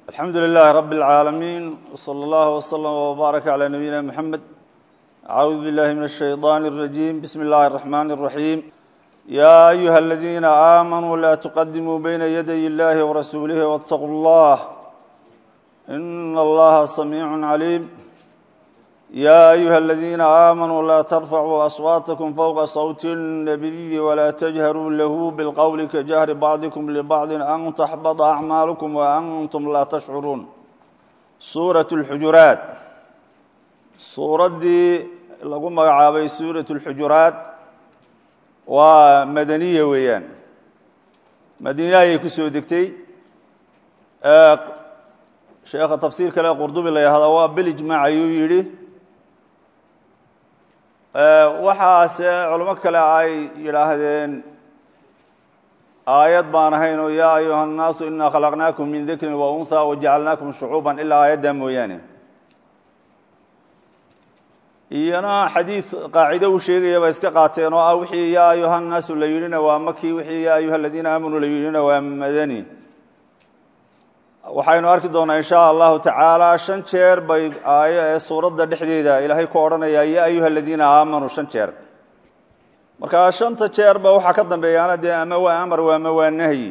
alxamdu lilahi rab اlcaalamiin wslى اllah wslm wbaaraka calى nabiyina mxamed acuudu billahi min الshayطan الrajim bismi اllahi الرaxman الraxim ya ayuha اladina aamanuu la tuqadimuu bayna yaday اllahi wrasuulih wاtaquu اllah in allaha samiic caliim ya ayuha اladina aamanuu la tarfacuu aswaatakum fowqa sawti الnabiyi wla tajharuu lahu bilqowli kajahri bacdikum libacdi an taxbada acmaalukum waantum laa tashcuruun suurat اlxujuraat suuraddii lagu magacaabay suurat اlxujuraat waa madaniya weeyaan madiine ayay ku soo degtay sheekha tafsiir kale qurdubi la yahda waa bilijmac ayuu yidhi waxaase culimo kale ay yidhaahdeen aayad baan ahayn oo yaa ayuha الnaasu inaa khalaqnaakum min dikrin wa unha wajacalnaakum shucuuban ilaa aayaddaa mooyaane iyana xadiid qaacido uu sheegaya ba iska qaateen oo ah wixii yaa ayuha الnaasu la yidhina waa maki wixii yaa ayuha aladiina aamanuu la yidhina waa madani waxaynu arki doonaa in sha allahu tacaala shan jeer bay aayo ee suuradda dhexdeeda ilaahay ku odhanayaa ya ayuha aladiina aamanuu shan jeer marka shanta jeerba waxaa ka dambeeyaana dee ama waa amar ama waa nahyi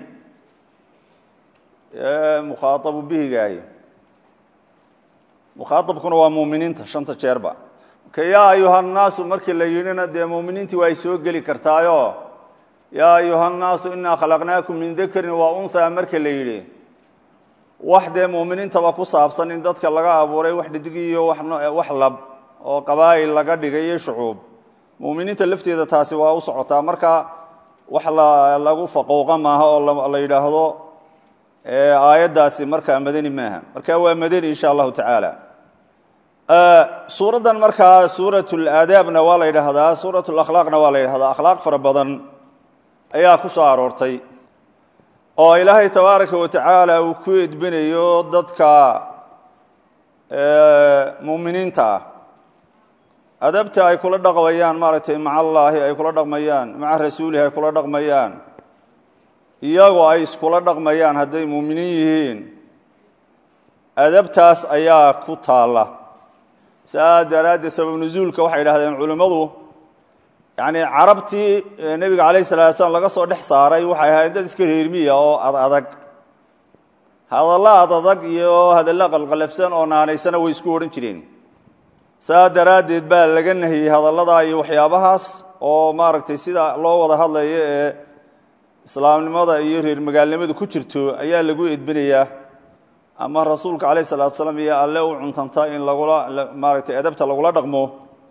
mukhaaabu bihigaahi mukhaaabkuna waa muuminiinta shanta jeerba marka yaa ayuha nnaasu markii la yidhina dee muuminiintii waa ay soo geli kartaayo yaa ayuha nnaasu inaa khalaqnaakum min dakarin wa unha marka la yidhi wax dee muuminiintaba ku saabsan in dadka laga abuuray wax dhidig iyo wax lab oo qabaa'il laga dhigay iyo shucuub muuminiinta lafteeda taasi waa u socotaa marka wax lagu faqowqa maaha oo la yidhaahdo aayaddaasi markaa madani maaha marka waa madani insha allahu tacaala suuraddan markaa suurat laadaabna waa la yidhaahdaa suurat lakhlaaqna waa la yidhahdaa akhlaaq fara badan ayaa ku soo aroortay oo ilaahay tabaaraka wa tacaala uu ku edbinayo dadka muuminiinta ah adabta ay kula dhaqmayaan maaragtay maca allaahi ay kula dhaqmayaan maca rasuulihi ay kula dhaqmayaan iyagoo ay iskula dhaqmayaan hadday muuminiin yihiin adabtaas ayaa ku taalla saa daraaddeed sabab nusuulka waxay idhahdeen culimmadu yacni carabtii nebiga calayh salatu slam laga soo dhex saaray waxay ahayd dad iska reermiya oo ad adag hadalla ad adag iyo hadalla qalqalafsan oo naanaysana way isku odhan jireen saa daraaddeed baa laga nahiyey hadalladaa iyo waxyaabahaas oo maaragtay sida loo wada hadlayo ee islaamnimada iyo reer magaalnimadu ku jirto ayaa lagu edbinayaa ama rasuulka calayh salatu salaam iyo alle u cuntanta in lagula maaragtay edabta lagula dhaqmo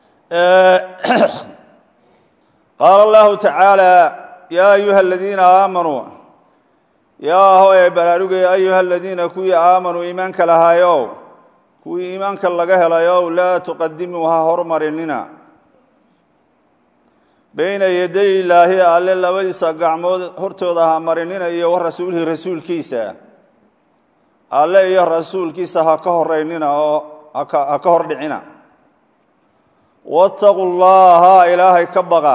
qaala allahu tacaala yaa ayuha aladiina aamanuu yaa hoy baraarugaya ayuha aladiina kuwii aamanuu iimaanka lahaayow kuwii iimaanka laga helayow laa tuqadimuu ha hormarinina bayna yaday ilaahi alle labadiisa gacmood hortooda ha marinina iyo wa rasuulihi rasuulkiisa alle iyo rasuulkiisa ha ka horeynina oo ha ka hor dhicina waataquu llaha ilaahay ka baqa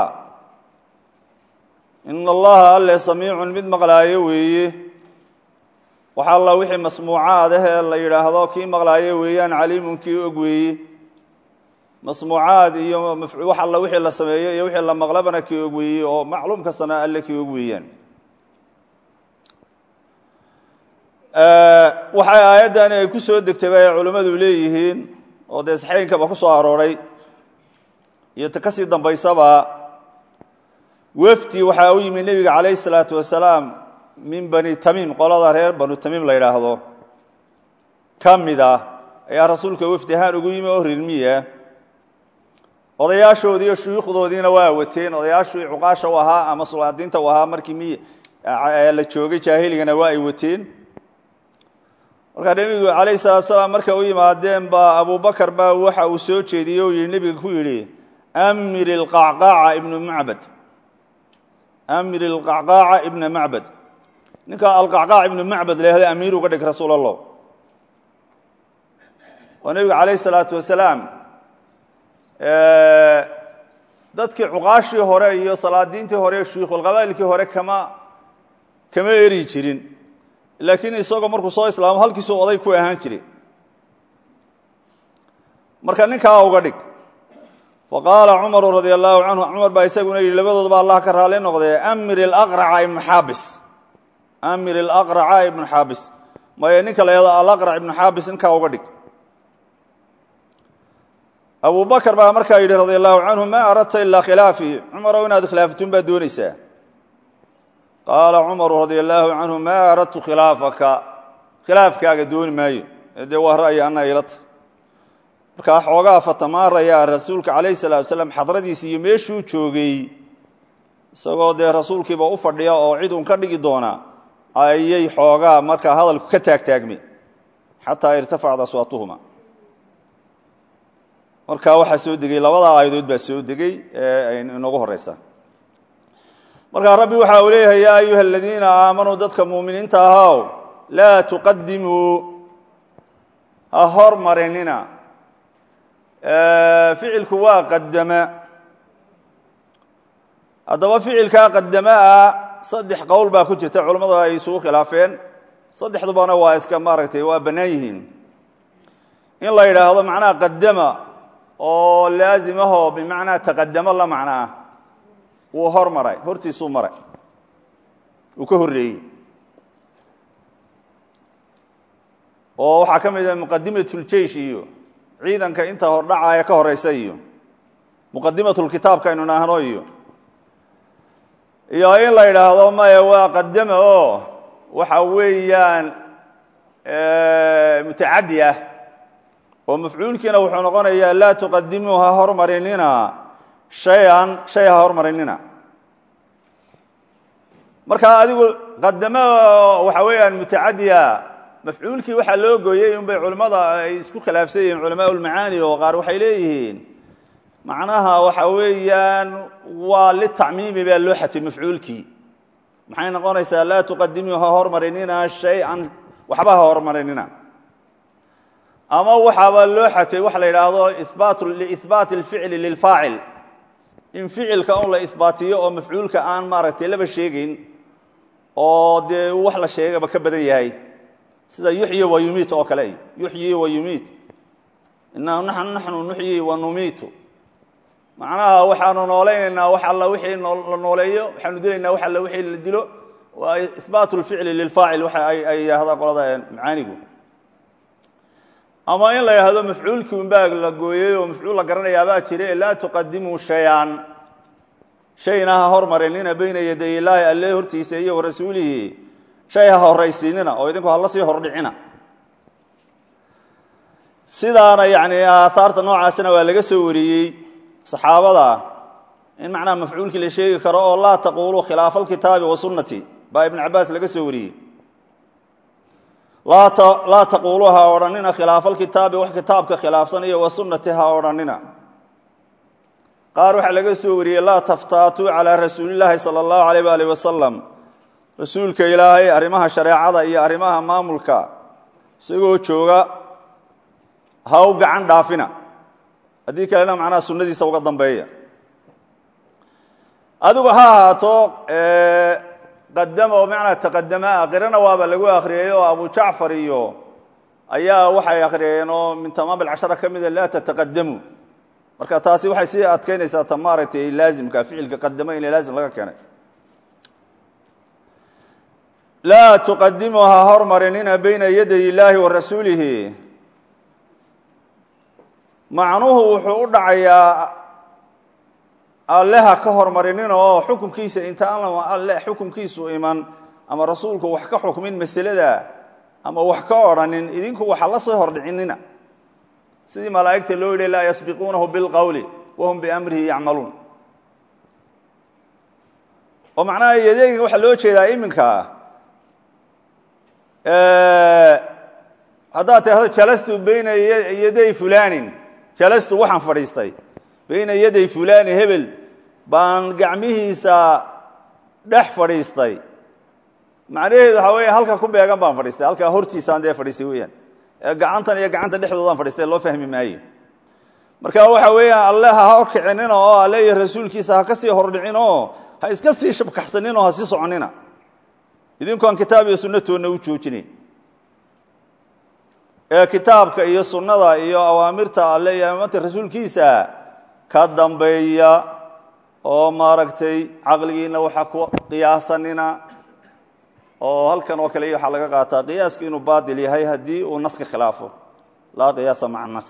in allaha alle samiicun mid maqlaayo weeye wax alla wixii masmuucaad ah ee la yidhaahdo kii maqlaayo weeyaan caliimun kii og weeye masmuucaad iyo wax alla wixii la sameeyo iyo wixii la maqlabana kii og weeye oo macluum kastana alle kii og weeyaan waxay aayaddani ay ku soo degtay bay culimmadu leeyihiin oo dee saxeynkaba ku soo arooray iyo ta kasii dambaysaba wefdi waxaa u yimi nebiga calayh salaatu wasalaam min bani tamiim qolada reer banu tamiim la yidhaahdo ka mid ah ayaa rasuulka wefdi ahaan ugu yimi oo rirmiya odayaashoodii iyo shuyuukhdoodiina waa wateen odayaashii cuqaasha u ahaa ama sulaadiinta u ahaa markii mi la joogay jaahiligana waa ay wateen markaa nebigu calayh salatu salaam markay u yimaadeen baa abubakar baa waxa uu soo jeediyey oo yidhi nebiga ku yidhi amir ilqacqaaca ibnu macbad amir ilqacqaaca ibna macbad ninka alqacqaac ibnu macbad la yahda amiir uga dhig rasuul allah oo nebiga calayh salaatu wasalaam dadkii cuqaashii hore iyo salaadiintii hore shuyukhulqabaa'ilkii hore kama kama eri jirin laakiin isagoo markuu soo islaamo halkiisuu oday ku ahaan jiray marka ninkaa uga dhig faqaala cumaru radia allaahu canhu cumar baa isaguna yidhi labadoodaba allah ka raali noqdee amir ilaqraca ibnu xaabis amir ilaqraca ibnu xaabis maya ninka la yahdo alaqrac ibnu xaabis ninkaa uga dhig abu bakr baa markaa yidhi radia allahu canhu maa aradta ilaa khilaafii cumarow inaad khilaafatun baad doonaysaa qaala cumaru radia allaahu canhu maa aradtu khilaafaka khilaafkaaga dooni maayo ee dee waa ra'yi anna ila tahy markaa xoogaa fatamaarayaa rasuulka calayhi salatu wasalaam xadradiisi iyo meeshuu joogay isagoo dee rasuulkiiba u fadhiya oo cid uun ka dhigi doona ayay xoogaa markaa hadalku ka taagtaagmay xataa irtafacad aswaatuhuma markaa waxaa soo degey labadaa aayadood baa soo degey ee inoogu horeysa markaa rabbi waxa uu leeyahay yaa ayuha aladiina aamanuu dadka muuminiinta ahaw laa tuqadimuu ha hormarinina ficilku waa qadama haddaba ficilkaa qadamaa saddex qowl baa ku jirta culammadu ay isugu khilaafeen saddexdubana waa iska maaragtay waa bannaan yihiin in la yidhaahdo macnaha qadama oo laasimaho bimacnaa taqadamo la macno ah wuu hor maray hortiisuu maray uu ka horreeyey oo waxaa ka mid ah muqadimatljeish iyo ciidanka inta hordhacaaya ka horeysa iyo muqadimatulkitaabka aynu naahno iyo iyo in la yidhaahdo maya waa qadama oo waxa weeyaan mutacadi ah oo mafcuulkiina wuxuu noqonayaa laa tuqadimuu ha hormarinina shay-an shay ha hormarinina marka adigu qadamo waxa weeyaan mutacadiya mafcuulkii waxaa loo gooyey unbay culimmada ay isku khilaafsan yihiin culamaa ulmacaani oo qaar waxay leeyihiin macnaha waxa weeyaan waa litacmiimi baa loo xatay mafcuulkii maxay noqonaysaa laa tuqadimuu ha hormarinina shay-an waxba ha hormarinina ama waxaaba loo xatay waxa la yidhaahdo ibaat liihbaati اlficli lilfaacil in ficilka un la isbaatiyo oo mafcuulka aan maaragtay laba sheegayn oo dee wax la sheegaba ka badan yahay sida yuxyi wa yumiit oo kale yuxyi wa yumiit ina naxnu nuxyi wa numiitu macnaha waxaanu noolaynaynaa wax alla wixii la nooleeyo waxaanu dilaynaa wax alla wixii la dilo waa ihbaat اlficli lilfaacil waxa ay yidhahdaan qolada macaanigu ama in la yidhaahdo mafcuulkii unbaa la gooyey oo mafcuul la garanayaabaa jira laa tuqadimuu shay-an shayna ha hormarinina bayna yaday illaahi alle hortiisa iyo warasuulihi shay ha horaysiinina oo idinku hala sii hordhicina sidaana yani aahaarta noocaasna waa laga soo wariyey saxaabada in macnaha mafcuulkii la sheegi karo oo laa taquuluu khilaafa alkitaabi wa sunnati baa ibn cabaas laga soo wariyey laa taquuluu ha odhanina khilaafa alkitaabi wax kitaabka khilaafsan iyo wa sunnati ha odhanina qaar waxaa laga soo wariyey laa taftaatuu calaa rasuulillaahi sala allahu alayh waalih wasalam rasuulka ilaahay arrimaha shareecada iyo arrimaha maamulka isagoo jooga ha u gacan dhaafina haddii kalena macnaha sunnadiisa uga dambeeya adigu ha ahaato qadama oo macnaa taqadamaa qirana waaba lagu akhriyey oo abu jacfar iyo ayaa waxay akhriyeen oo min tamaam alcashara ka mida laa tataqadamu marka taasi waxay sii adkeynaysaa ta maaragtay laazimka ficilka qadamo in laazim laga keenay laa tuqadimu ha hormarinina bayna yaday illaahi wa rasuulihi macnuhu wuxuu u dhacayaa alleha ka hormarinina oo xukunkiisa intaan alle xukunkiisu iman ama rasuulku wax ka xukmin masalada ama wax ka odhanin idinku waxa la soo hordhicinina sidii malaa'igta loo yidhi laa yasbiquunahu bilqowli wahum biamrihi yacmaluun oo macnaha yadeega waxaa loo jeedaa iminka haddaad tirahdo jalastu bayna yaday fulanin jalastu waxaan fadhiistay bayna yaday fulani hebel baan gacmihiisa dhex fadhiistay macnaheedu waxaa weya halka ku beegan baan fadhiistay halkaa hortiisaan dee fadhiistay weyaan gacantan iyo gacanta dhexdoodaan fadhiistay loo fahmi maaye marka waxa weeyaan alle ha horkicinina oo alle iyo rasuulkiisa ha ka sii hordhicin oo ha iska sii shabkaxsanin oo ha sii soconina idinkoon kitaab iyo sunnatoonna u joojinayn ee kitaabka iyo sunnada iyo awaamirta alle iyo amamanta rasuulkiisa ka dambeeya oo maaragtay caqligiina waxa ku qiyaasanina oo halkan oo kale waxaa laga qaataa qiyaaska inuu baatil yahay haddii uu naska khilaafo laa qiyaasa maca nas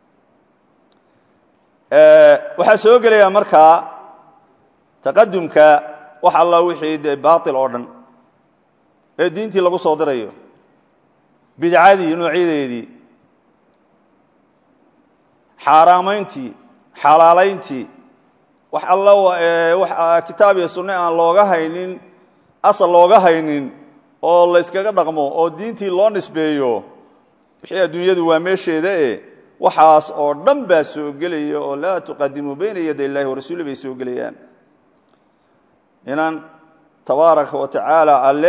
waxaa soo gelaya markaa taqadumka wax alla wixii dee baatil oo dhan ee diintii lagu soo dirayo bidcadii noocyadeedii xaaraamayntii xalaalayntii wax alla wax kitaab iyo sunne aan looga haynin asal looga haynin oo la yskaga dhaqmo oo diintii loo nisbeeyo wixii adduunyadu waa meesheeda e waxaas oo dhan baa soo gelaya oo laa tuqadimuu bayna yaday illahi warasuuli bay soo gelayaan inan tabaaraka wa tacaala alle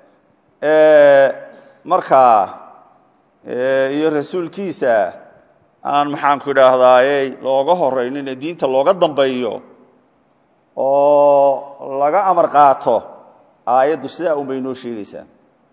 markaa iyo rasuulkiisa aan maxaanku idhaahdaaye looga horaynin ee diinta looga dambeeyo oo laga amar qaato aayaddu sidaa un bay noo sheegaysaa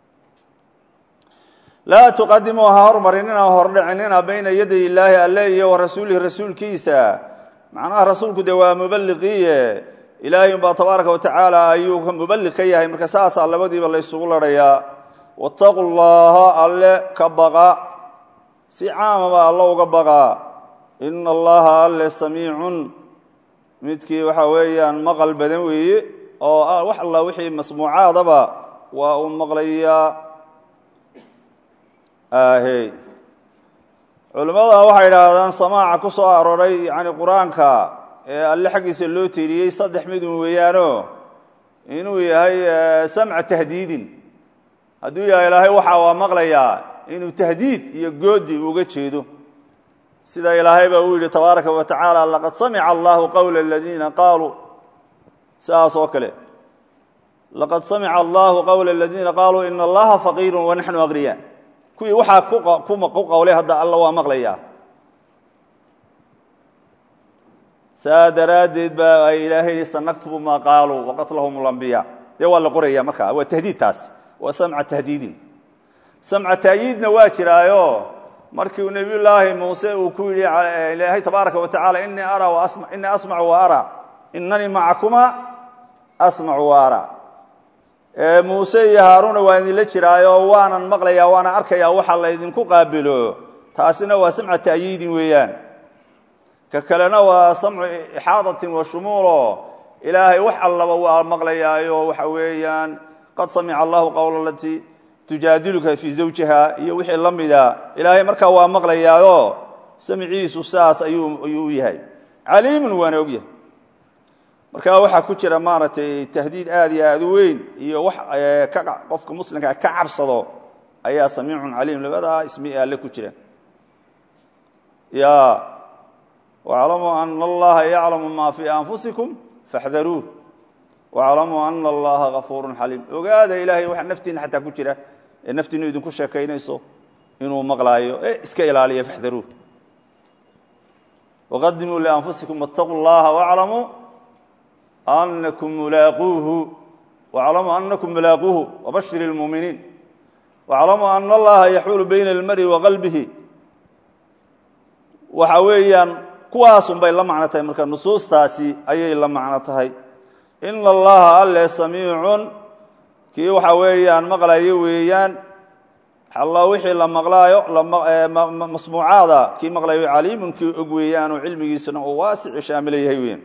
laa tuqadimuu ha hormarinina hordhicinina bayna yaday illaahi alle iyo wa rasuulihi rasuulkiisa macnaha rasuulku dee waa mubaliqiiye ilaahay umbaa tabaaraka wa tacaala ayuu mubaliq ka yahay marka saasaa labadiiba la ysugu ladhayaa wattaqu llaha alle ka baqa si caamaba alla uga baqaa ina allaha alle samiicun midkii waxa weeyaan maqal badan weeye oo wax alla wixii masmuucaadaba waa uu maqlayaa ahey culimmada waxay idhaahdaan samaaca ku soo arooray yani qur-aanka ee alle xaggiisa loo tiiriyey saddex midun weeyaano inuu yahay samca tahdiidin hadduu yahay ilaahay waxa waa maqlayaa inuu tahdiid iyo goodi uga jeedo sida ilaahay baa uu yidhi tabaaraka wa tacaala laqad samica allahu qowla aladiina qaaluu sidaas oo kale laqad samica allahu qowla aladiina qaaluu ina allaha faqiiru wanaxnu aqniya kuwii waxaa ku qowlay hadda alla waa maqlayaa saa daraaddeed baa ay ilaahay yihi sanaktubu maa qaaluu waqatlahum lambiya dee waa la qoraya markaa waa tahdiid taas waa samca tahdiidin samca taayiidna waa jiraayo markii uu nebiy llaahi muuse uu ku yidhi ilaahay tabaaraka wa tacala inii ara inii asmacu wa ara inanii macakuma asmacu wa ara muuse iyo haaruuna waa idinla jiraayo waanan maqlayaa waana arkayaa waxa laydinku qaabilo taasina waa samca ta'yiidin weeyaan ka kalena waa samcu ixaadatin wa shumuulo ilaahay wax allaba waa maqlayaayo waxa weeyaan qad samica allahu qowla alatii tujaadiluka fii zawjiha iyo wixii la mida ilaahay markaa waa maqlayaayo samciisu saas ayuu ayuu yahay caliimun waana ogyahay marka waxaa ku jira maaragtay tahdiid aad iyo aad u weyn iyo wax qofka muslimkaa ka cabsado ayaa samiicun caliim labadaa ismi alle ku jira ya waclamuu ana allaha yaclamu ma fii anfusikum faxdaruuh waclamuu ana allaha gafuurun xaliim ogaada ilaahay waxa naftiina xataa ku jira ee naftiinu idinku sheekaynayso inuu maqlaayo e iska ilaaliya faxdaruuh waqadimuu lianfusikum waاtaquu llaha waclamuu anakum mulaaquuhu waclamuu anakum mulaaquuhu wabashir اlmuuminiin waclamuu ana allaha yaxuulu bayna almari wa qalbihi waxa weeyaan kuwaasun bay la macno tahay marka nusuustaasi ayay la macno tahay ina allaha alle samiicun kii waxa weeyaan maqlayo weeyaan alla wixii la maqlaayo masmuucaada kii maqlayo caliimun kii og weeyaan oo cilmigiisuna uu waasici shaamila yahay weeyaan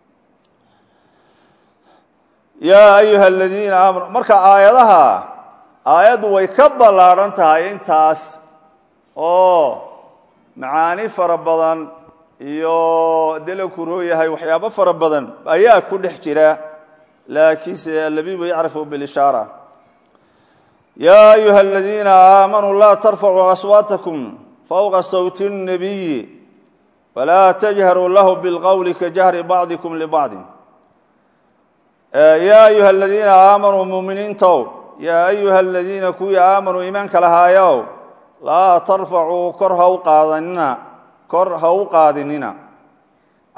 yaa ayuha aladiina aamanu marka aayadaha aayaddu way ka ballaadhan tahay intaas oo macaani fara badan iyo dela kuroo yahay waxyaabo fara badan ayaa ku dhex jira laakiinse alabibu yacrifu bilishaara yaa ayuha aladiina aamanuu laa tarfacuu aswaatakum fowqa sawti الnabiyi walaa tajharuu lahu bilqowli kajahri bacdikum libacdin yaa ayuha aladiina aamanuu muminiintow yaa ayuha aladiina kuwii aamanuu iimaanka lahaayow laa tarfacuu kor ha u qaadanina kor ha u qaadinina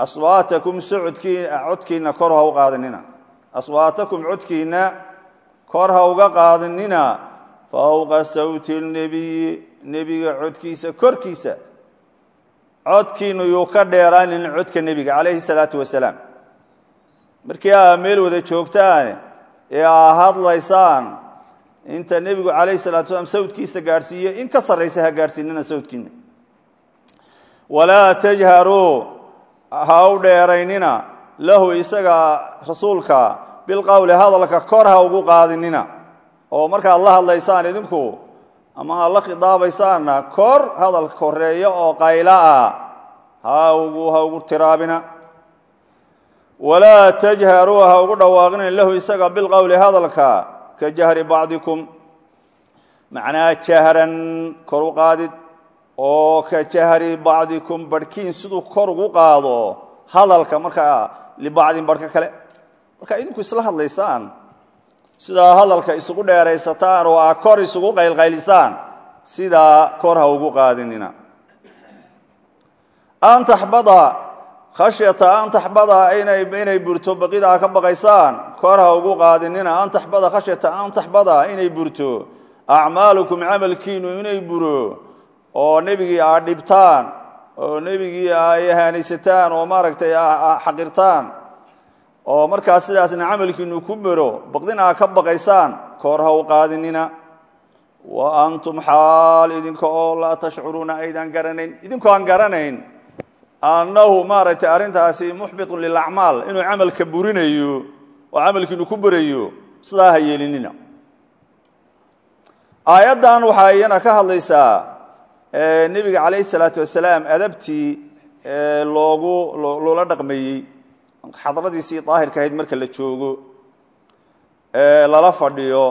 aswaatakum socodkii codkiina kor ha u qaadinina aswaatakum codkiina kor ha uga qaadinina fowqa sawti lnebiyi nebiga codkiisa korkiisa codkiinu yuu ka dheeraanin codka nebiga calayhi salaatu wasalaam markii aa meel wada joogtaan ee aa hadlaysaan inta nebigu calayhi salatu wasalaam sawdkiisa gaadhsiiye in ka sarraysa ha gaadhsiinina sawdkiina walaa tajharuu ha u dheeraynina lahu isaga rasuulka bilqowli hadalka kor ha ugu qaadinina oo markaad la hadlaysaan idinku ama aad la khidaabaysaanna kor hadalka koreeya oo qayla ah ha ugu ha ugu tiraabina walaa tajharuu ha ugu dhawaaqina lahu isaga bilqowli hadalka ka jahri bacdikum macnaa jahran kor u qaadid oo ka jahri bacdikum barhkiin siduu kor ugu qaado hadalka markaa libacdin barhka kale markaa idinku isla hadlaysaan sidaa hadalka isugu dheeraysataan oo aa kor isugu qaylqaylisaan sidaa kor ha ugu qaadinina an taxbada khashyata an taxbada inay burto baqidaa ka baqaysaan kor ha ugu qaadinina an taxbada khashyata an taxbada inay burto acmaalukum camalkiinu inay buro oo nebigii aad dhibtaan oo nebigii ay haanaysataan oo maaragtay xaqirtaan oo markaas sidaasna camalkiinu ku bero baqdin aa ka baqaysaan koor ha u qaadinina wa antum xaal idinka oo laa tashcuruuna aydan garanayn idinkoo aan garanayn annahu maaragtay arrintaasi muxbitun lilacmaal inuu camalka burinayo oo camalkiinu ku berayo sidaa ha yeelinina aayaddan waxaa iyana ka hadlaysaa nebiga calayhi salaatu wasalaam adabtii loogu loola dhaqmeeyey xadradiisii daahirka ahayd marka la joogo lala fadhiyo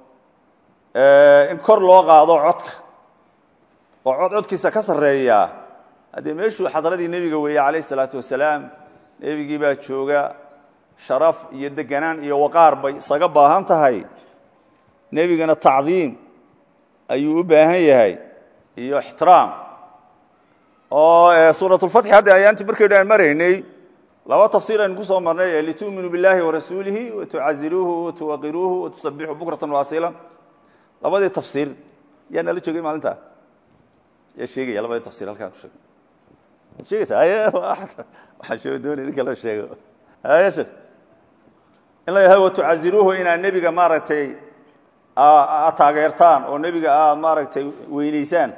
in kor loo qaado codka oo cod codkiisa ka sarreeya haddee meeshuu xadradii nebiga weeye calayh isalaatu wasalaam nebigii baa jooga sharaf iyo deganaan iyo waqaar bay isaga baahan tahay nebigana tacdiim ayuu u baahan yahay iyo ixtiraam oo suuratulfatxi hadda ayaantii markaynu aan maraynay laba tafsiir aynu ku soo marnay litu'minuu biاllahi warasuulihi watucaziruuhu watuwaqiruuhu watusabixuu bukratan waasilan labadii tafsiir yaa nala joogay maalinta yaa sheegaya labadii tafsir halkaan ku sheegay waad sheegaysaa haye waxaan sheego doonay ninka loo sheego haye sheekh in la yidhahdo watucaziruuhu inaad nebiga maaragtay aad taageertaan oo nebiga aad maaragtay weynaysaan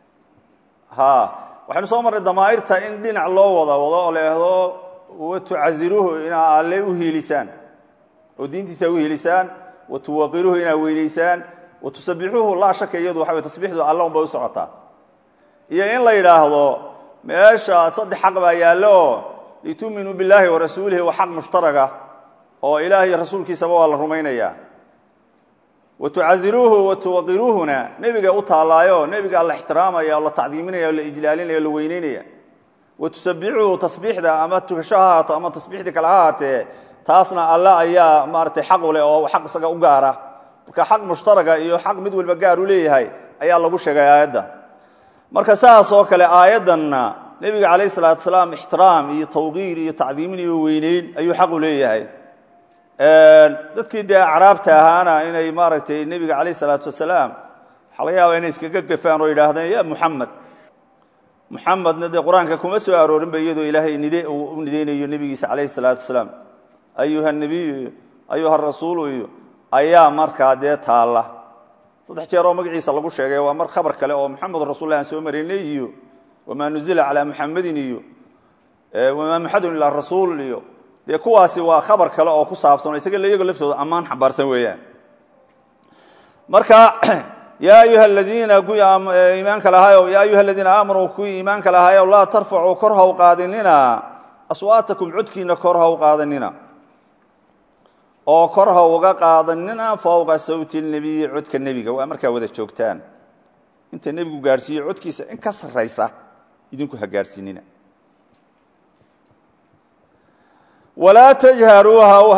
ha waxaynu soo marnay damaa'irta in dhinac loo wada wado oo la yidhahdo watucaziruuhu inaa alle u hiilisaan oo diintiisa u hiilisaan watuwaqiruuhu inaad weynaysaan watusabixuuhu laa shaka iyadu waxa way tasbiixdu alla un bay u socotaa iyo in la yidhaahdo meesha saddex xaq baa yaallo oo litu'minuu billaahi wa rasuulihi waa xaq mushtaraga oo ilaah iyo rasuulkiisaba waa la rumaynayaa watucaziruuhu watuwaqiruuhuna nebiga u taallaayo nebigaa la ixtiraamaya oo la tacdiiminaya o la ijlaalinaya o la weyneynaya watusabixuhu tasbiixda ama tukasho ha haato ama tasbiixdii kale ha haatee taasna alle ayaa maaratay xaq u leh oo xaq isaga u gaara marka xaq mushtaraga iyo xaq mid walba gaar u leeyahay ayaa lagu sheegay aayadda marka saas oo kale aayaddanna nebiga calayh salaatu salaam ixtiraam iyo tawqiir iyo tacdiimin iyo weyneyn ayuu xaq u leeyahay dadkii dee acraabta ahaana inay maaragtay nebiga calayh salaatu wasalaam waxaa laga yaaba inay iskaga gafaan oo yidhaahdeen ya muxamed muxamedna dee qur-aanka kuma soo aroorinba iyadoo ilaahay nide uu u nideynayo nebigiisa calayhi salaatu wasalaam ayuha nebiyu iyo ayuha rasuulu iyo ayaa markaa dee taalla saddex jeer oo magaciisa lagu sheegay waa mar khabar kale oo muxamedun rasulla aan soo maraynay iyo wamaa nuzila calaa muxamedin iyo wamaa muxadun ilaa rasuul iyo dee kuwaasi waa khabar kale oo ku saabsan oo isaga iyago laftooda ammaan xambaarsan weeyaan marka yaa ayuha aladiina kuwii iimaanka lahaayo yaa ayuha aladiina aamanuu kuwii iimaanka lahaayo laa tarfacuu kor ha u qaadinina aswaatakum codkiina kor ha u qaadanina oo kor ha uga qaadanina fowqa sawti nebiyi codka nebiga waa markaa wada joogtaan inta nebigu gaadhsiiyo codkiisa in ka sarraysa idinku ha gaadhsiinina walaa tajharuu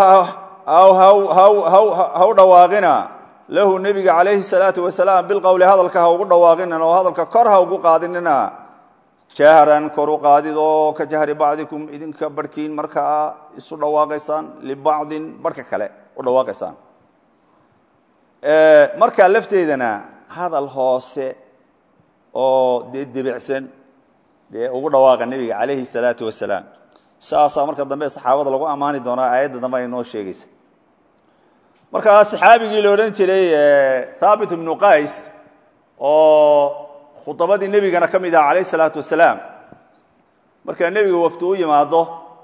ha u dhawaaqina lahu nebiga calayhi salaatu wasalaam bilqowli hadalka ha ugu dhawaaqinin oo hadalka kor ha ugu qaadinina jahran kor u qaadid oo ka jahri bacdikum idinka barhkiin markaa isu dhawaaqaysaan libacdin barhka kale u dhawaaqaysaan markaa lafteedana hadal hoose oo dee debicsan dee ugu dhawaaqa nebiga calayhi salaatu wasalaam saasaa marka dambe saxaabada lagu ammaani doonaa aayadda dambe ay noo sheegaysa markaa saxaabigii la odhan jiray thaabit ibnu qays oo khudabadii nebigana ka mid ah calayh salaatu wasalaam markaa nebiga wafdi u yimaado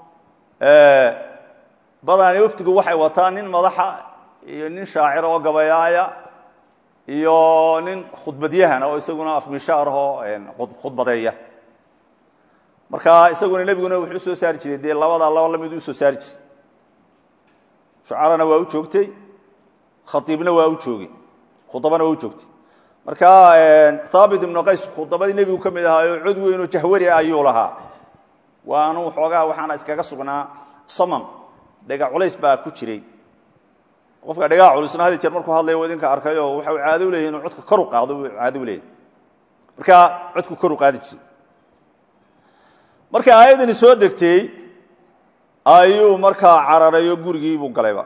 badani wafdigu waxay wataan nin madaxa iyo nin shaacir oo gabayaaya iyo nin khudbadyahana oo isaguna afmishaarahoo khudbadeeya marka isaguna nebiguna wuxuu usoo saari jiray dee labadaa laba lamid usoo saari jiray shucarana waa u joogtay khaiibna waa u joogay khudabana waa u joogtay marka haabit ibnu qays khudabadii nebigu ka mid ahaayo cod weynoo jahwari ayuu lahaa waanu xoogaa waxaana iskaga sugnaa samam dhega culays baa ku jiray qofka dhegaa culusna had jeer markuu hadlaya idinka arkayo waxa caado u leeyahy inuu codka kor u qaado caado u leeyahy marka codku kor u qaadi jiray marka aayaddani soo degtay ayuu markaa cararayo gurigiibuu galayba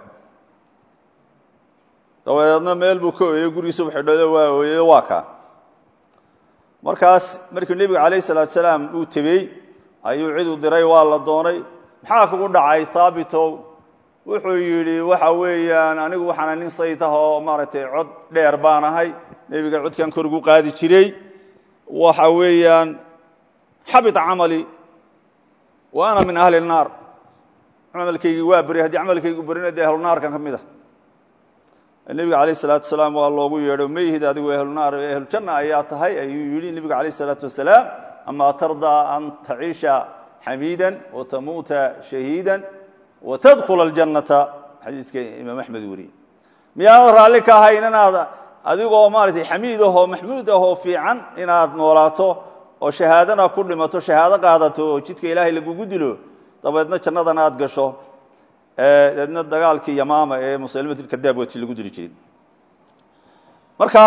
dabadeedna meel buu ka ooyey gurigiisubu xidhado waa ooyey waa kaa markaas markii nebigu calayh salaatu salaam uu tebey ayuu cid u diray waa la doonay maxaa kugu dhacay haabitow wuxuu yidhi waxa weeyaan anigu waxaana nin saytah oo maaragtay cod dheer baan ahay nebiga codkan kor ugu qaadi jiray waxa weeyaan xabita camali wa ana min ahli الnaar camalkaygii waa beri haddii camalkaygu berina dee ahlunaarkan ka mid ah nebiga alayh الsalaatu wasalaam waa loogu yeedho mayhid adigu ahlunaar ahlujanna ayaa tahay ayuu yihi nebiga alayh الsalaatu wasalaam ama tardaa an taciisha xamiida watamuuta shahiida watadkhula اljannata xadiiska imaam axmed weriye miyaanad raalli ka ahayn inaad adigoo maaratay xamiid ahoo maxmuud ahoo fiican inaad noolaato oo shahaadana ku dhimato shahaado qaadato oo jidka ilaahay lagugu dilo dabeedna jannadana aad gasho deedna dagaalkii yamaama ee musalimatkadaab wati lagu dili jiray marka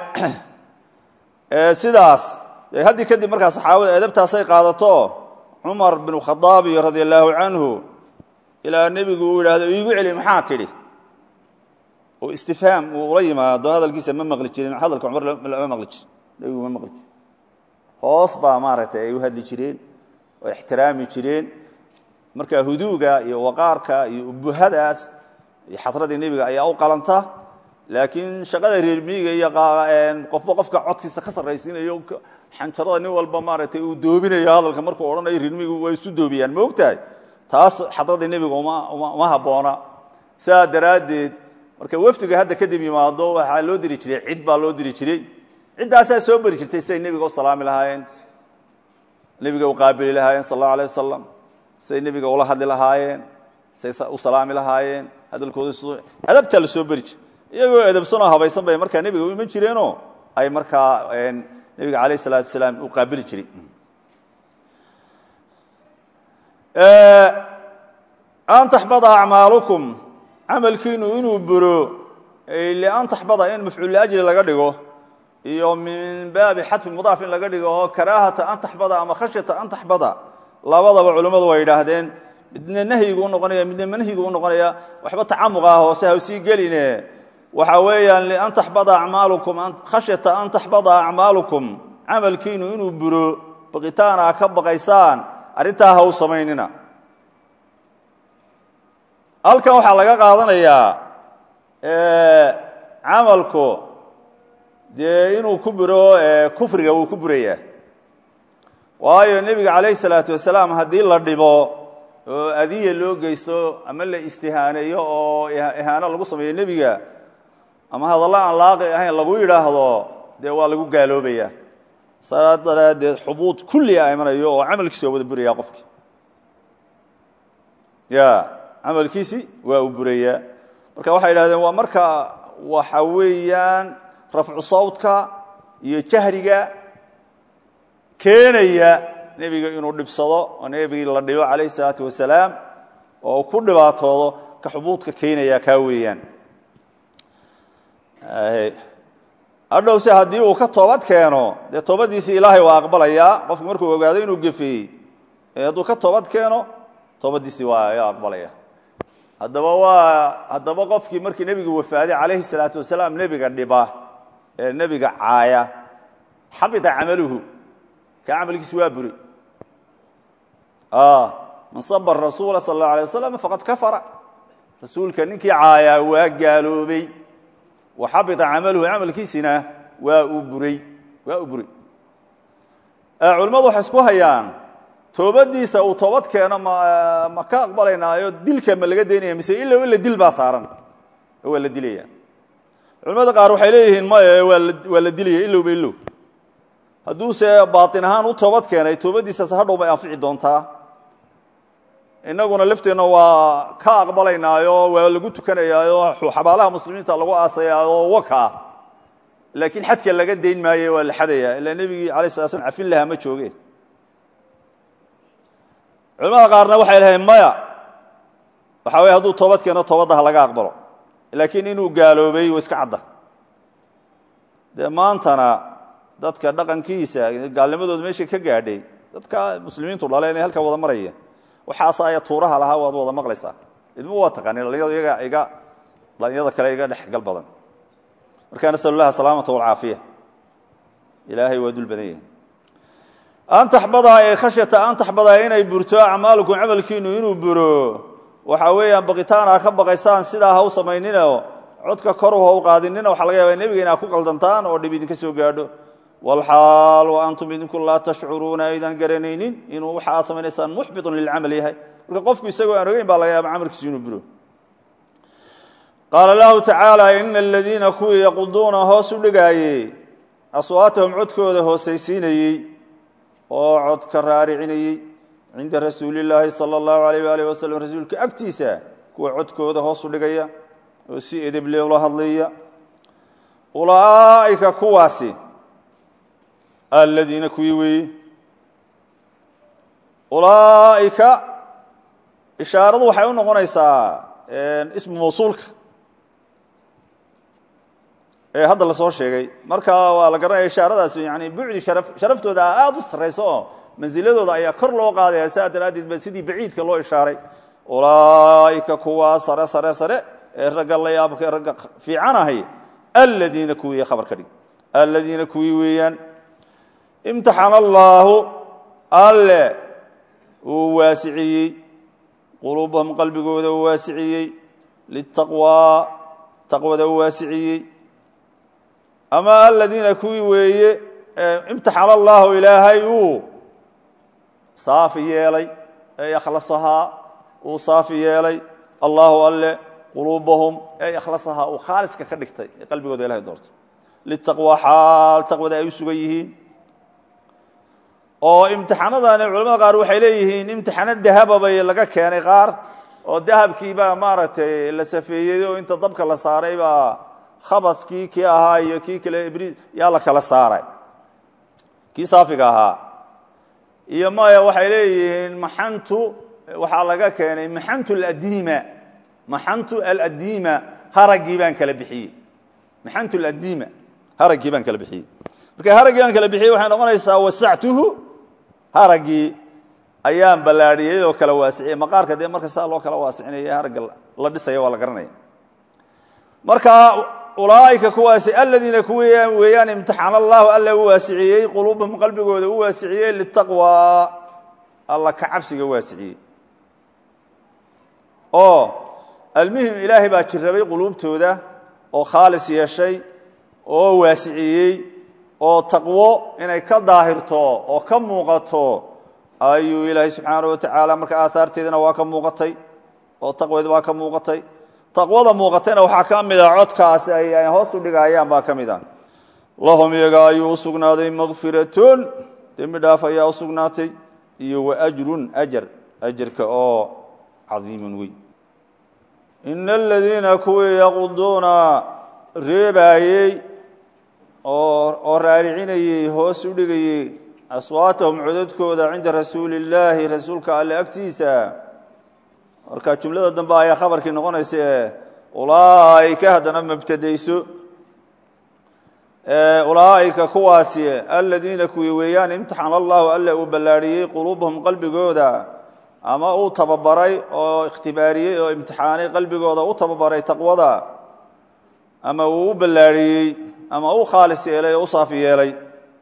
sidaas haddii kadib markaa saxaabada edabtaasay qaadato cumar binu khadaabi radia allaahu canhu ilaa nebigu uu yidhaahdo iigu celi maxaa tidhi oo istifhaam uu ula yimaado hadalkiisa ma maqli jirin hadalka cumar ma maqli jirin nebigu ma maqli jirin hoos baa maaragtay ay u hadli jireen oo ixtiraami jireen marka huduuga iyo waqaarka iyo ubuhadaas iyo xadradii nebiga ayaa u qalanta laakiin shaqada reermiyiga iyo qofba qofka codkiisa ka sarraysiinayo xanjarada nin walba maaragtay uu doobinayo hadalka markuu odhanayo reermiyigu way isu doobiyaan ma ogtahay taas xadradii nebiga uma habboona saa daraaddeed marka wafdiga hadda kadib yimaado waxaa loo diri jiray cid baa loo diri jiray ciddaasaa soo beri jirtay siday nebiga u salaami lahaayeen nebiga u qaabili lahaayeen sal allahu alay wasalam siday nebiga ula hadli lahaayeen siday u salaami lahaayeen hadalkooda adabtaa la soo beri jir iyagoo edabsanoo habaysan bay markaa nebiga u iman jireenoo ay markaa nebiga alayh salaatu wasalaam u qaabili jiray an taxbada acmaalukum camalkiinu inuu buro lian taxbada in mafcuul liajli laga dhigo iyo min baabi xadfi mudaaf in laga dhigo oo karaahata an taxbada ama khashyata an taxbada labadaba culimmadu way yidhaahdeen midna nahyigu unoqonaya midna manhigu unoqonaya waxba tacamuqa hoose ha sii geline waxa weeyaan lian taxbada amaalukum khashyata an taxbada acmaalukum camalkiinu inuu buro baqitaana ka baqaysaan arrintaa ha u samaynina halkan waxaa laga qaadanayaa camalku dee inuu ku buro kufriga wuu ku burayaa waayo nebiga calayh salaatu wasalaam haddii la dhibo oo adiya loo geysto ama la istihaaneeyo oo ihaano lagu sameeyo nebiga ama hadallo aan laaqi ahayn lagu yidhaahdo dee waa lagu gaaloobaya saa daraaddeed xubuud kullia imanayo oo camalkiisi waa wada burayaa qofki ya camalkiisi waa uu burayaa marka waxay yidhahdeen waa marka waxa weeyaan rafcu sawdka iyo jahriga keenaya nebiga inuu dhibsado oo nebigii la dhibo calayh salaatu wasalaam oo ku dhibaatoodo ka xubuudka keenaya kaa weeyaan hadhowse haddii uu ka toobad keeno dee toobadiisii ilaahay waa aqbalayaa qofku markuu ogaado inuu gefeeyey hadduu ka toobad keeno toobadiisii waa aqbalaya haddaba waa haddaba qofkii markii nebigu wafaaday calayhi salaatu wasalaam nebiga dhiba ee nebiga caaya xabita camaluhu ka camalkiis waa buri man saba rasuula sal اllahu alay wasalam faqad kafara rasuulka ninkii caayaa waa gaaloobay wa xabita camaluhu camalkiisina waa uu buray waa uu buray culimmadu waxay isku hayaan toobadiisa uu toobad keeno ma ma ka aqbalaynaayo dilka ma laga daynaya mise ilow ila dil baa saaran oo waa la dilaya culimmada qaar waxay leeyihiin maya waa la waa la dilaya ilowba ilow hadduuse baatin ahaan u toobad keenay toobadiisaas hadhow bay anfici doontaa innaguna lafteenna waa ka aqbalaynaayo waa lagu tukanayaayo xabaalaha muslimiinta lagu aasayaayo waka laakiin xadka laga dayn maaye waa la xadaya ilaa nebigii alay sala slam cafin lahaa ma jooge culamada qaarna waxay lahayn maya waxa weye hadduu toobad keeno toobaddaha laga aqbalo laakiin inuu gaaloobay wa iska cadda dee maantana dadka dhaqankiisa gaalnimadooda meesha ka gaadhay dadka muslimiintu dhaleen ee halkaa wada maraya waxaas aya tuuraha lahaa waad wada maqlaysaa idma waa taqaani dhalinyaradu iyaga iga dhalinyarada kale iga dhexgal badan markaa nasal اllahi asalaamata walcaafiya ilaahay waa dul badan yahay an taxbadaa ee khashyata an taxbadaa inay burto acmaalukum camalkiinu inuu buro waxa weeyaan baqitaana ka baqaysaan sidaa ha u samayninoo codka koru ha u qaadinina waxaa laga yaaba nebiga inaa ku qaldantaan oo dhib idinka soo gaadho wlxaal wa antum idinku laa tashcuruuna aydan garanaynin inuu waxa aad samaynaysaan muxbitun lilcamal yahay marka qofku isagoo aan ogeyn baa laga yaaba camalkiisu inuu buro qaala lahu tacaala ina aladiina kuwii yaquduuna hoos u dhigaayey aswaatahum codkooda hoosaysiinayey oo codka raaricinayey cinda rasuuli llaahi sala allahu alayh waalih wasalam rasuulka agtiisa kuwa codkooda hoos u dhigaya oo si edeble ula hadlaya ulaa'ika kuwaasi aladiina kuwii weeye ulaa'ika ishaaradu waxay u noqonaysaa ismu mawsuulka ee hadda la soo sheegay marka waa la garanaya ishaaradaas yani bucdi shara sharaftooda aada u sarrayso oo mansiladooda ayaa kor loo qaadaya saa daraaddeed ba sidii baciidka loo ishaaray ulaa'ika kuwaa sare sare sare ee ragga la yaabka ragga fiican ahay aladiina kuwii khabar ka dhig aladiina kuwii weeyaan imtixana allaahu alle uu waasiciyey quluubahum qalbigooda uu waasiciyey litaqwaa taqwada uu waasiciyey ama aladiina kuwii weeye imtixana allaahu ilaahay uu saafi yeelay ee akhlasahaa uu saafi yeelay allaahu alle quluubahum ee akhlasahaa uu khaaliska ka dhigtay ee qalbigooda ilahay doortay litaqwaa xaal taqwada ay u sugan yihiin oo imtixaanadani culamada qaar waxay leeyihiin imtixaano dahaba bay laga keenay qaar oo dahabkiibaa maaragtay la safeeyey oo inta dabka la saaray baa khabadkii kii ahaa iyo kii kale ibriis yaa la kala saaray kii saafiga ahaa iyo maya waxay leeyihiin maxantu waxaa laga keenay maxantu aladiima maxantu aladiima haraggii baan kala bixiyey maxantu aladiima haraggii baan kala bixiyey marka haraggii baan kala bixiyey waxay noqonaysaa wasactuhu haraggii ayaan ballaadhiyey oo kala waasiciyey maqaarka dee marka saa loo kala waasicinaya haragga la dhisaya waa la garanaya marka ulaa'ika kuwaasi aladiina kuwi weeyaan imtixaana allahu alla u waasiciyey quluubahum qalbigooda u waasiciyey litaqwaa alla ka cabsiga waasiciyey oo almuhim ilaahay baa jirrabay quluubtooda oo khaalis yeeshay oo waasiciyey oo taqwo inay ka daahirto oo ka muuqato ayuu ilaahay subxaana wa tacaala marka aahaarteedana waa ka muuqatay oo taqweed waa ka muuqatay taqwada muuqatayna waxaa ka mid a codkaasi ay hoos u dhigayaan baa ka mid a lahum iyaga ayuu u sugnaaday makfiratun dembi dhaaf ayaa u sugnaatay iyo wa ajrun ajar ajarka oo cadiimun weyn ina aladiina kuwii yaquduuna reebaayey oo raaricinayey hoos u dhigayey aswaatahum codadkooda cinda rasuuli illaahi rasuulka alle agtiisa marka jumlada dambe ayaa khabarkii noqonaysa ee ulaa'ika haddana mabtadayso ulaa'ika kuwaasi aladiina kuwii weeyaan imtixana allahu alle uu ballaadhiyey quluubahum qalbigooda ama uu tababaray oo ikhtibaariyey oo imtixaanay qalbigooda u tababaray taqwada ama uu u ballaariyey ama u khaalis yeelay oo u saafi yeelay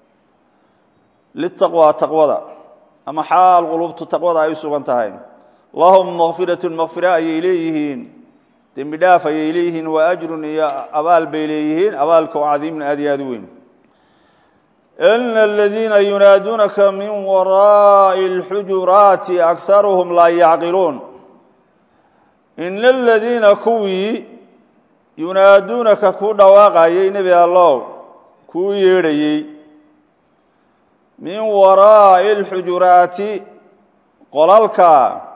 litaqwa taqwada ama xaal qulubtu taqwada ay u sugan tahay lahum makfiratun makfira ayay leeyihiin dembi dhaaf ayay leeyihiin wa ajrun iyo abaal bay leeyihiin abaalka oo cadiimun aad iyo aad u weyn ina aladiina yunaaduunaka min waraa'i اlxujuraati akaruhum laa yacqiluun ina aladiina kuwii yunaaduunaka ku dhawaaqayay nebi allow kuu yeedhayey min waraa'i اlxujuraati qolalka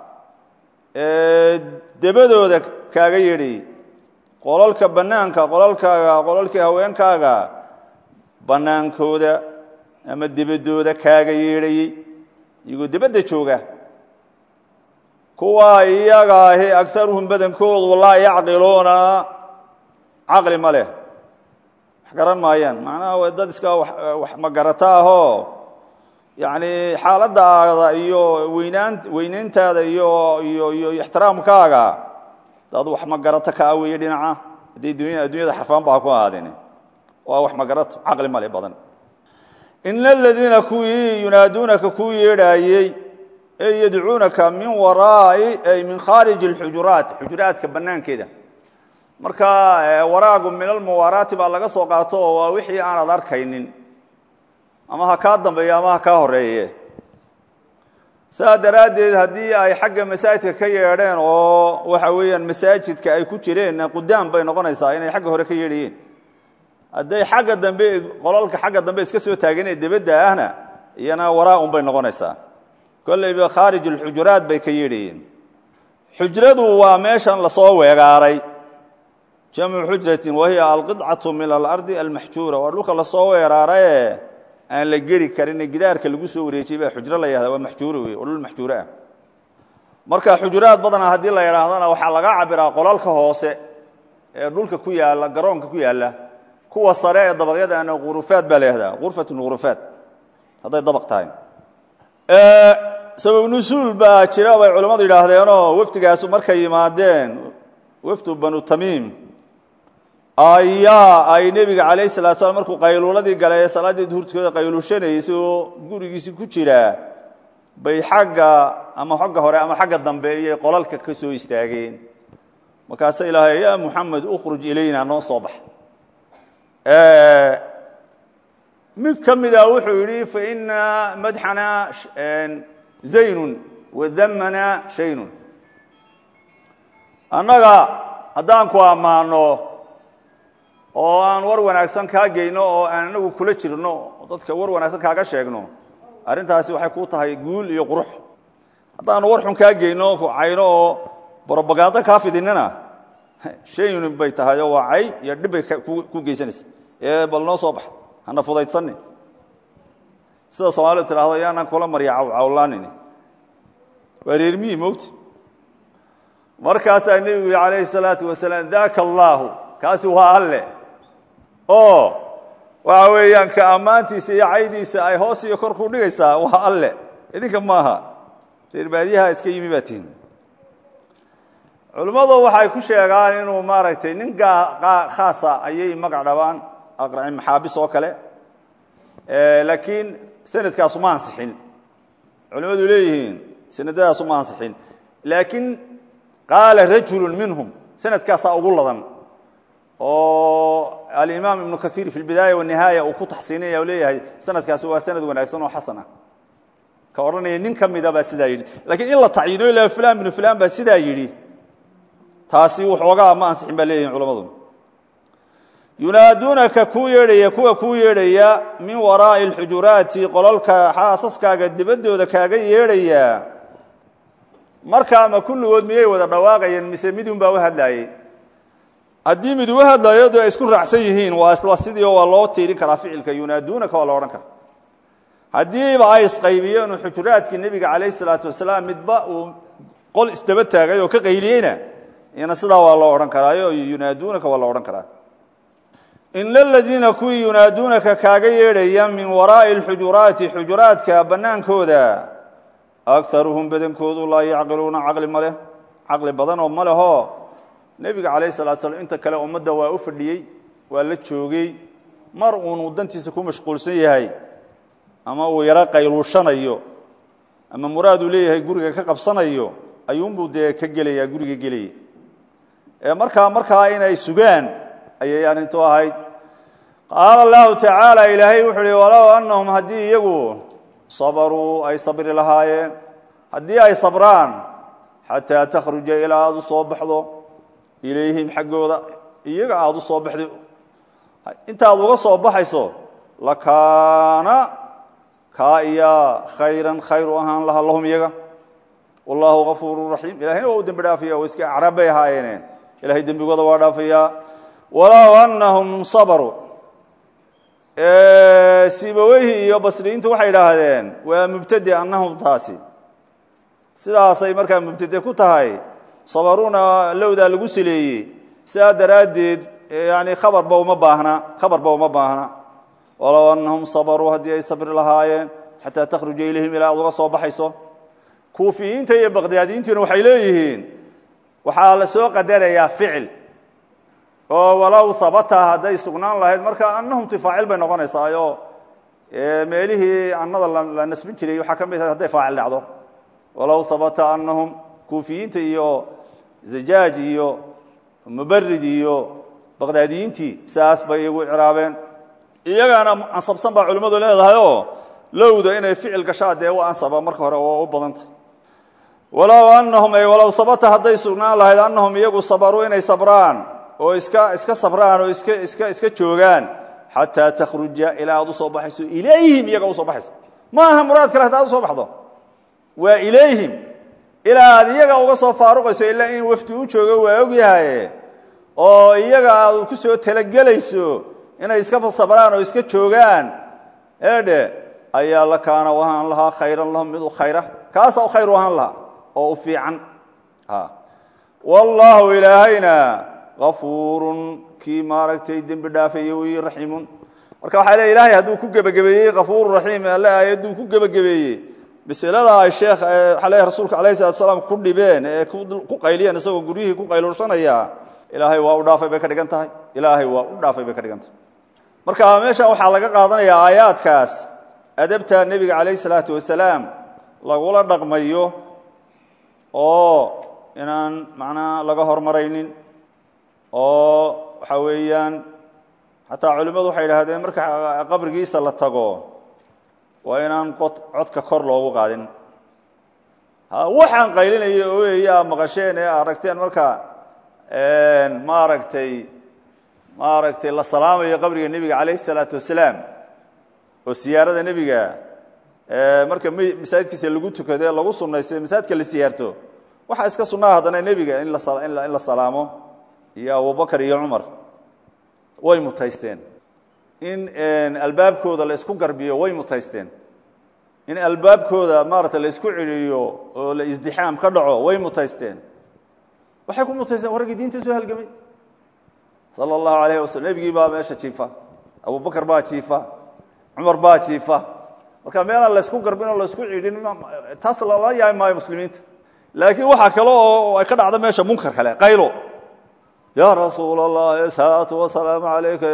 debadooda kaaga yeedhayey qolalka bannaanka qolalkaaga qolalkii haweenkaaga bannaankooda ama debadooda kaaga yeedhayey iyagoo debadda jooga kuwaa iyaga ahi agaruhum badankoodu laa yacqiluuna caqli ma leh wax garan maayaan macnaha dad iska wax magarata ahoo yacni xaaladaada iyo weynaan weynayntaada iyo iyo iyo ixtiraamkaaga dad wax magarato kaa weeye dhinaca hadday dunya addunyada xarfaan baa ku ahaadeen waa wax magarato caqli male badan ina aladiina kuwii yunaaduunaka kuu yeedhaayey ee yadcuunaka min waraa'i ay min khaariji اlxujuraat xujuraadka bannaankeeda marka waraagu min almuwaaraati baa laga soo qaato oo waa wixii aanad arkaynin ama ha kaa dambeeyo ama ha kaa horeeye saa daraaddeed haddii ay xagga masaajidka ka yeedheen oo waxa weeyaan masaajidka ay ku jireen qudaan bay noqonaysaa inay xagga hore ka yeedhayeen hadday xagga dambe qolalka xagga dambe iska soo taaganee debadda ahna iyana waraa-un bay noqonaysaa kollayba khaarij alxujuraat bay ka yeedhayeen xujradu waa meeshan lasoo weegaaray jamcu xujratin wahiya alqidcatu min alardi almaxjuura waa dhulka lasoo weeraaraye aan la geli karin gidaarka lagu soo wareejiyey baa xujro la yahda waa maxjuuro wey oo dhul maxjuuro ah marka xujuraad badana haddii la yidhaahdana waxaa laga cabiraa qolalka hoose ee dhulka ku yaalla garoonka ku yaalla kuwa sare ee dabaqyadaana hurufaad baa la yahdaa urfatun hurufaad hadday dabaq tahay sabab nusuul baa jira bay culammadu yidhaahdeenoo wafdigaasu markay yimaadeen wafdu banu tamiim ayaa ay nebiga calayh salatu slam markuu qayluuladii galay salaaddii duhurtkooda qayluushanaysay oo gurigiisii ku jiraa bay xagga ama xagga hore ama xagga dambe iyay qolalka ka soo istaageen markaasa ilaahay yaa muxamed ukhruj ilayna noo soo bax mid ka mida wuxuu yidhi faina madxana zaynun wadamana shaynun annaga haddaan ku ammaano oo aan war wanaagsan kaa geyno oo aan anagu kula jirno dadka war wanaagsan kaaga sheegno arrintaasi waxay ku tahay guul iyo qurux haddaanu war xun kaa geyno cayno oo brobagando kaa fidinina shayun bay tahay oo waa cay iyo dhib bay ku geysanaysa ee bal noo soo bax hana fudaydsanni sida soomaalidu tidhaahdo yaanaan kula marya cawlaanin waa reermiyi mogta markaasaa nebigu yii calayhi salaatu wasalaam daka allaahu kaasi waa alle oo waxa weeyaan ka ammaantiisa iyo caydiisa ay hoos iyo kor ku dhigaysaa waa alle idinka maaha reer baadiyaha iska yimi baa tihin culimmadu waxay ku sheegaan inuu maaragtay nin khaasa ayay magac dhabaan aqraci maxaabis oo kale laakiin sanadkaasu ma ansixin culimmadu leeyihiin sanadadaasu ma ansixin laakiin qaala rajulu minhum sanadkaasaa ugu ladan oo alimaam ibnu kaiir fi lbidaaya wanihaaya uu ku taxsiinaya o leeyahay sanadkaasi waa sanad wanaagsan oo xasan ah ka odhanaya nin ka mida baa sidaa yidhi lakiin in la tacyiino ila fulan binu fulan baa sidaa yidhi taasi waxoogaa ma ansixin baa leeyihin culamadu yunaaduunaka kuu yeedhaya kuwa kuu yeedhaya min waraa'i alxujuraati qolalka xaasaskaaga dibadooda kaaga yeedhaya marka ama kulligood miyay wada dhawaaqayeen mise midun baa u hadlaayey haddii mid uga hadlaayo de ay isku raacsan yihiin waa isla sidii oo waa loo tiirin karaa ficilka yunaaduunaka waa la odhan kara haddiiba ay isqaybiyeen oo xujuraadkii nebiga calayh salaatu wasalaam midba uu qol isdaba taagay oo ka qayliyeyna iyana sidaa waa loo odhan karaayo yunaaduunaka waa la odhan karaa ina aladiina kuwii yunaaduunaka kaaga yeedhaya min waraa'i alxujuraati xujuraadka bannaankooda akaruhum badankoodu laa yacqiluuna caqli ma leh caqli badan oo ma lehoo nebiga calayhi salatu slam inta kale ummadda waa u fadhiyey waa la joogay mar uunuu dantiisa ku mashquulsan yahay ama uu yaro qayluushanayo ama muraad uu leeyahay guriga ka qabsanayo ayuunbuu dee ka gelayaa guriga gelaya ee markaa markaa inay sugaan ayay arrintu ahayd qaala allahu tacaala ilaahay wuxuu uhi walow annahum haddii iyagu sabaruu ay sabri lahaayeen haddii ay sabraan xataa takhruja ilaa aada u soo baxdo ilayhim xaggooda iyaga aada u soo baxdo intaad uga soo baxayso lakaana kaa iyaa khayran khayr u ahaan laha lahum iyaga wallaahu gafuuru raxiim ilahayna waa u dembi dhaafaya oo iska acraab bay ahaayeene ilahay dembigooda waa dhaafayaa walow annahum sabaruu sibaweyhi iyo basriyiintu waxay idhaahdeen waa mubtade annahum taasi sidaasay markaa mubtade ku tahay sabaruuna lowdaa lagu saleeyey sidaa daraaddeed yani khabarba uma baahna khabarba uma baahna walow annahum sabaruu haddii ay sabri lahaayeen xataa takhruja ilayhim ilaa aad uga soo baxayso kuufiyiinta iyo baqdaadiyiintuna waxay leeyihiin waxaa la soo qadarayaa ficil oo walow habata hadday sugnaan lahayd marka annahum tifaacil bay noqonaysaayo meelihii annada la nasbin jiray waxaa ka mid ahayd hadday faacil dhacdo walow habata annahum kuufiyiinta iyo zajaaj iyo mubarid iyo baqdaadiyiintii saas bay iyagu ciraabeen iyagaana ansabsan baa culimmadu leedahayoo lowda inay ficil gashaa dee u ansaba marka hore oo u badantah walow annahum ay walow habata hadday sugnaan lahayd annahum iyagu sabaruu inay sabraan oo iska iska sabraan oo iska iska iska joogaan xataa takhruja ilaa aad u soo baxayso ilayhim iyaga usoo baxayso ma aha muraad kale hadaad usoo baxdo waa ilayhim ilaa aad iyaga uga soo faaruqayso ilaa in wafdi u joogo waa ogyahaye oo iyaga aad ku soo talagelayso inay iska sabraan oo iska joogaan eedhe ayaa la kaana u ahaan lahaa khayran lahum mid u khayra kaasaa u khayr u ahaan lahaa oo u fiican wallaahu ilaahayna afuurun kii maaragtay dembi dhaafaya wey raxiimun marka waxaa le ilahay hadduu ku gebagabeeyey kafuuru raxiim alle aayadduu ku gebagabeeyey masalada ay sheekh waxaa le rasuulka alayh salatu salaam ku dhibeen ee ku qayliyeen isagoo guryihii ku qayluushanaya ilaahay waa u dhaafay bay ka dhigan tahay ilaahay waa u dhaafay bay ka dhigan tahay marka meeshan waxaa laga qaadanayaa aayaadkaas adabta nebiga calayh salaatu wasalaam lagula dhaqmayo oo inaan macnaa laga hormaraynin oo waxa weeyaan xataa culimmadu waxay idhahdeen marka qabrigiisa la tago waa inaan codka kor loogu qaadin waxaan qaylinaya oeyaa maqasheen ee aragteen marka maaragtay maaragtay la salaamayo qabriga nebiga calayh isalaatu wasalaam oo siyaarada nebiga marka masaajidkiisa lagu tukado ee lagu sunaystay masaajidka la siyaarto waxaa iska sunnaha haddana nebiga in la salaamo iyo abubakar iyo cumar way mutaysteen in albaabkooda la isku garbiyo way mutaysteen in albaabkooda maarata la isku celiyo oo la isdixaam ka dhaco way mutaysteen waxay ku mutaysteen warraggii diinta soo halgamay sala allahu alayh wasalam nebigii baa meesha jiifa abubakar baa jiifa cumar baa jiifa marka meelaan laysku garbin oo laysku cidhin taas lala yaay maayo muslimiinta laakiin waxaa kale oo ay ka dhacda meesha munkar kale qaylo ya rasuul allah salaatu wasalaamu alayka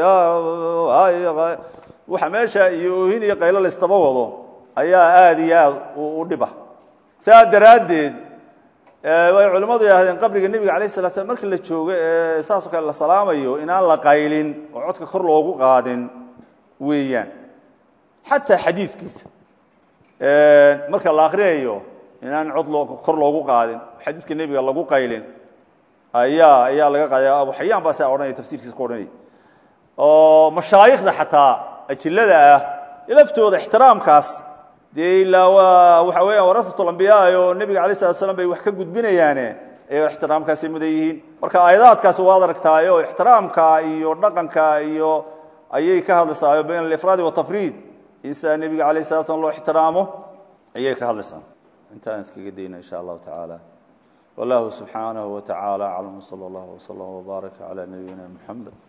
waxa meesha iyo oohin iyo qaylo laysdaba wado ayaa aada iyo aad u dhiba saa daraaddeed way culimmadu yidhahdeen qabriga nebiga alayh sala slam markii la joogo ee saasoo kale la salaamayo inaan la qaylin oo codka kor loogu qaadin weeyaan xataa xadiidkiisa marka la akriyayo inaan cod loo kor loogu qaadin xadiidka nebiga lagu qaylin ayaa ayaa laga qaadaya abu xayaan baa saa odhanaya tafsirkiisa ku odhanaya oo mashaayikhda xataa ajillada ah laftooda ixtiraamkaas dee ilaa waa waxa weeyaan warasatulambiyaa oo nebiga alay slat slam bay wax ka gudbinayaane ay ixtiraamkaasay mudan yihiin marka aayadaadkaasi waad aragtaayo ixtiraamka iyo dhaqanka iyo ayay ka hadlaysaayo bayn alifraadi watafriid in saa nebiga alayh slat slam loo ixtiraamo ayay ka hadlaysaa intaan iskaga dayna insha allahu tacaala wallahu subxaanahu wa tacaala aclam sala allahu wslam wbaaraka calaa nabiyina muxamed